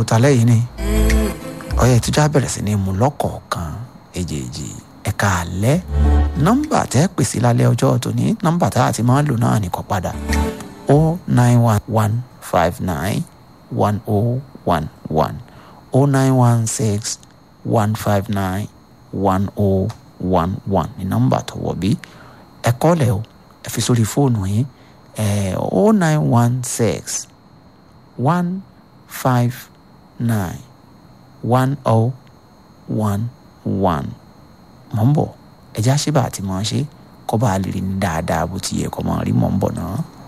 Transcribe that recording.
talẹ́ yìí ni ọyẹ ìtújà bẹ̀rẹ̀ sí ní mú lọ́kọ̀ọ̀kan èjèèjì ẹ̀ka alẹ́ nọ́mbà tẹ́ pèsè lálẹ́ ọjọ́ tòní nọ́mbà tá a ti máa ń lò náà nìkan padà o nine one one five nine one o one one o nine one six one five nine one o one one ní nọ́mbà tó wọ̀ bí ẹ kọ́lẹ̀ o ẹ fi sórí fóònù yín ẹ o nine one six one five nine one o one one mọ̀ ń bọ̀ ẹ̀já ṣe bá àti mọ̀ ṣe kọ́ bá a lè rí ní dáadáa bó ti yẹ kọ́ mọ̀ rí mọ̀ ń bọ̀ náà.